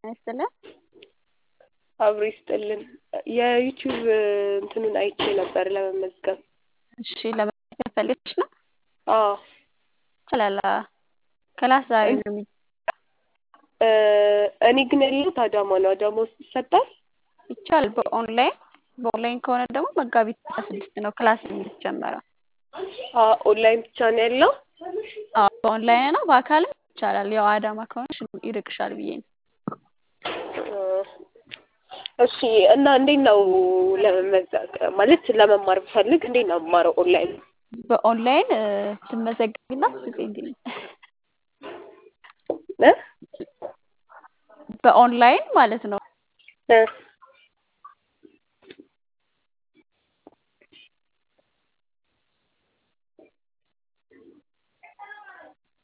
ይስጥልን። አብሮ ይስጥልን። የዩቲዩብ እንትኑን አይቼ ነበር ለመመዝገብ። እሺ ለመመዝገብ ፈልገሽ ነው? አዎ ይችላል። ክላስ ዛሬ ነው የሚ እ እኔ ግን ያለሁት አዳማ ነው። አዳማ ውስጥ ይሰጣል? ይቻላል በኦንላይን በኦንላይን ከሆነ ደግሞ መጋቢት አስራ ስድስት ነው ክላስ የሚጀመረው። አ ኦንላይን ብቻ ነው ያለው? አዎ በኦንላይን ነው በአካልም ይቻላል። ያው አዳማ ከሆነሽ ይርቅሻል ብዬ ነው። እ እሺ እና እንዴት ነው ለመመዝገብ ማለት ለመማር ብፈልግ እንዴት ነው የምማረው ኦንላይን? በኦንላይን እ ትመዘገቢና ትጽፊልኝ እ በኦንላይን ማለት ነው። እ